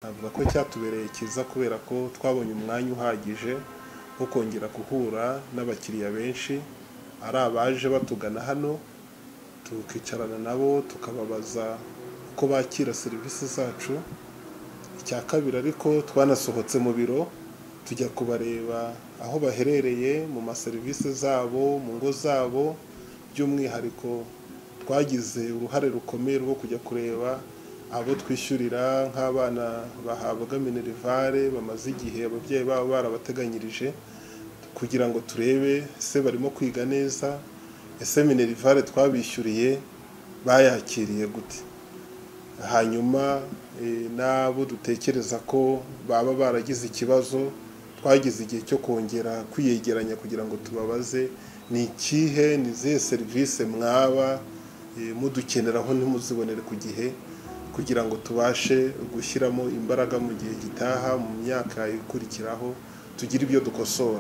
Navuga ko cyatubereye cyiza kubera ko twabonye umwanya uhagije wo kongera guhura n'abakiriya benshi, ari abaje batugana hano tukicarana nabo tukababaza uko bakira serivisi zacu, icya kabiri ariko twanasohotse mu biro tujya kubareba aho baherereye mu maserivisi zabo, mu ngo zabo, by'umwihariko twagize uruhare rukomeye rwo kujya kureba abo twishyurira nk'abana bahabwa minerivare bamaze igihe ababyeyi babo barabateganyirije kugira ngo turebe se barimo kwiga neza, ese minerivare twabishyuriye bayakiriye gute, hanyuma n'abo dutekereza ko baba baragize ikibazo twagize igihe cyo kongera kwiyegeranya kugira ngo tubabaze ni ikihe, ni izihe serivisi mwaba mudukeneraho ntimuzibonere ku gihe kugira ngo tubashe gushyiramo imbaraga mu gihe gitaha mu myaka ikurikiraho tugire ibyo dukosora,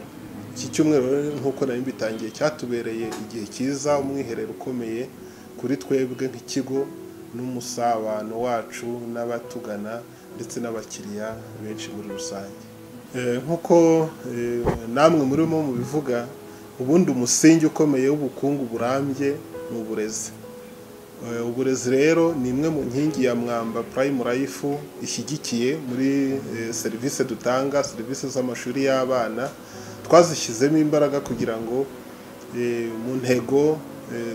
iki cyumweru rero nk'uko nari mbitangiye cyatubereye igihe cyiza, umwiherero ukomeye kuri twebwe nk'ikigo n'umusabano wacu n'abatugana ndetse n'abakiriya benshi muri rusange, nk'uko namwe murimo mubivuga ubundi umusingi ukomeye w'ubukungu burambye ni uburezi, uburezi rero ni imwe mu nkingi ya mwamba Prime Life ishyigikiye muri serivisi dutanga, serivisi z'amashuri y'abana twazishyizemo imbaraga kugira ngo mu ntego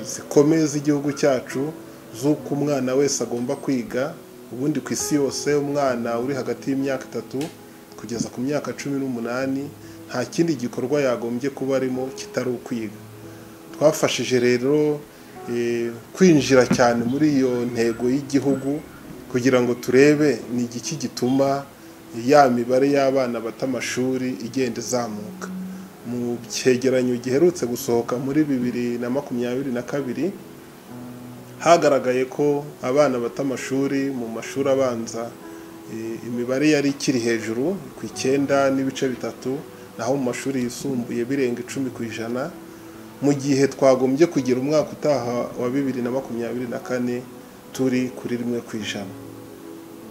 zikomeye z'igihugu cyacu z'uko umwana wese agomba kwiga, ubundi ku isi yose umwana uri hagati y'imyaka itatu kugeza ku myaka cumi n'umunani nta kindi gikorwa yagombye kuba arimo kitari ukwiga, twafashije rero kwinjira cyane muri iyo ntego y'igihugu kugira ngo turebe ni igiki gituma ya mibare y'abana bata amashuri igenda izamuka, mu cyegeranyo giherutse gusohoka muri bibiri na makumyabiri na kabiri hagaragaye ko abana bata amashuri mu mashuri abanza imibare yari ikiri hejuru ku icyenda n'ibice bitatu, naho mu mashuri yisumbuye birenga icumi ku ijana, mu gihe twagombye kugira umwaka utaha wa bibiri na makumyabiri na kane turi kuri rimwe ku ijana,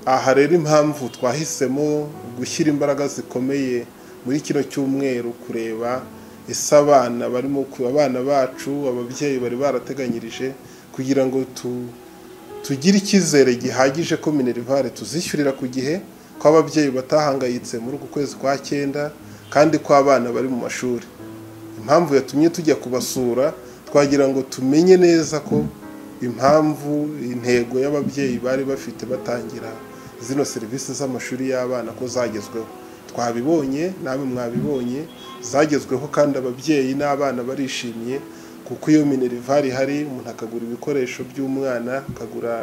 aha rero impamvu twahisemo gushyira imbaraga zikomeye muri kino cyumweru kureba ese abana barimo abana bacu ababyeyi bari barateganyirije kugira ngo tugire icyizere gihagije ko minerivare tuzishyurira ku gihe, ko ababyeyi batahangayitse muri uku kwezi kwa cyenda kandi ko abana bari mu mashuri, impamvu yatumye tujya kubasura twagira ngo tumenye neza ko impamvu intego y'ababyeyi bari bafite batangira zino serivisi z'amashuri y'abana ko zagezweho, twabibonye namwe mwabibonye zagezweho kandi ababyeyi n'abana barishimye kuko iyo minerivare ihari umuntu akagura ibikoresho by'umwana, akagura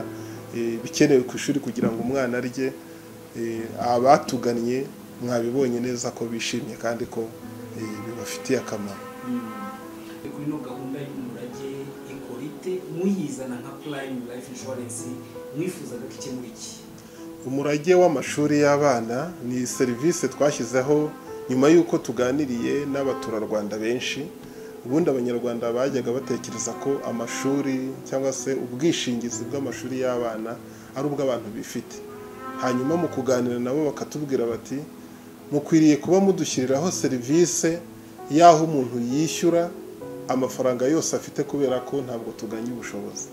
ibikenewe ku ishuri kugira ngo umwana arye, abatugannye mwabibonye neza ko bishimye kandi ko bibafitiye akamaro. Kuri ino gahunda y'umurage ikora ite muyizana nka Prime Life Insurance mwifuzaga ko ikemura iki? Umurage w'amashuri y'abana ni serivisi twashyizeho nyuma y'uko tuganiriye n'abaturarwanda benshi, ubundi abanyarwanda bajyaga batekereza ko amashuri cyangwa se ubwishingizi bw'amashuri y'abana ari ubw'abantu bifite, hanyuma mu kuganira nabo bakatubwira bati mukwiriye kuba mudushyiriraho serivisi y'aho umuntu yishyura amafaranga yose afite kubera ko ntabwo tuganya ubushobozi,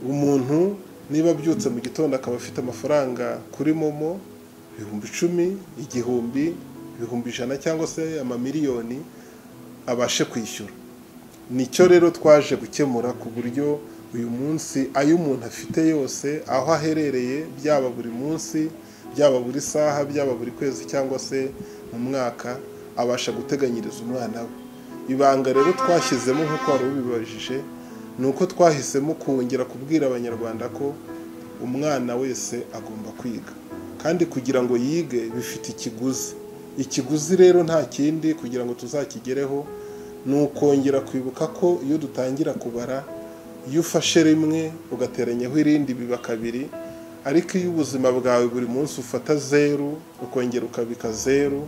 umuntu niba abyutse mu gitondo akaba afite amafaranga kuri momo ibihumbi icumi, igihumbi, ibihumbi ijana cyangwa se amamiliyoni abashe kwishyura, nicyo rero twaje gukemura ku buryo uyu munsi ayo umuntu afite yose aho aherereye byaba buri munsi, byaba buri saha, byaba buri kwezi cyangwa se mu mwaka abasha guteganyiriza umwana we, ibanga rero twashyizemo nk'uko wari ubibajije ni uko twahisemo kongera kubwira abanyarwanda ko umwana wese agomba kwiga kandi kugira ngo yige bifite ikiguzi, ikiguzi rero nta kindi kugira ngo tuzakigereho ni ukongera kwibuka ko iyo dutangira kubara iyo ufashe rimwe ugateranyaho irindi biba kabiri, ariko iyo ubuzima bwawe buri munsi ufata zeru ukongera ukabika zeru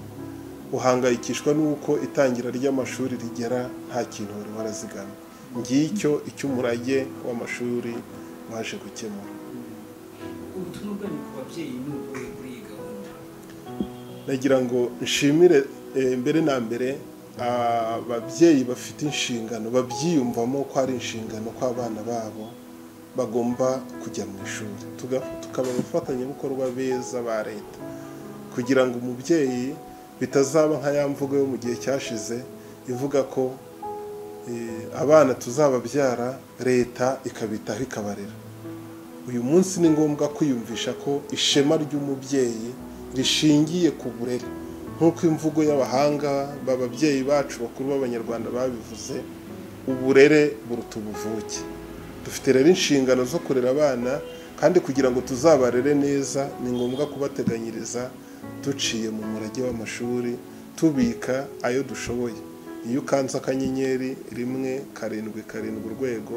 uhangayikishwa n'uko itangira ry'amashuri rigera nta kintu wari warazigama, ngicyo icy'umurage w'amashuri waje gukemura. Ubu ubutumwa bwanyu ku babyeyi ni ubuhe kuri iyi gahunda nagira ngo nshimire eh, mbere na mbere ababyeyi bafite inshingano babyiyumvamo ko ari inshingano ko abana babo bagomba kujya mu ishuri Tuga- tukaba abafatanyabikorwa beza ba leta kugira ngo umubyeyi bitazaba nka ya mvugo yo mu gihe cyashize ivuga ko eh, abana tuzababyara leta ikabitaho ikabarera uyu munsi ni ngombwa kwiyumvisha ko ishema ry'umubyeyi rishingiye ku burere nk'uko imvugo y'abahanga b'ababyeyi bacu bakuru b'abanyarwanda babivuze uburere buruta ubuvuke dufite rero inshingano zo kurera abana kandi kugira ngo tuzabarere neza ni ngombwa kubateganyiriza duciye mu murage w'amashuri tubika ayo dushoboye iyo ukanze akanyenyeri rimwe karindwi karindwi urwego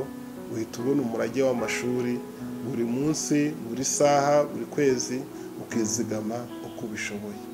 uhita ubona umurage w'amashuri buri munsi buri saha buri kwezi ukizigama uko ubishoboye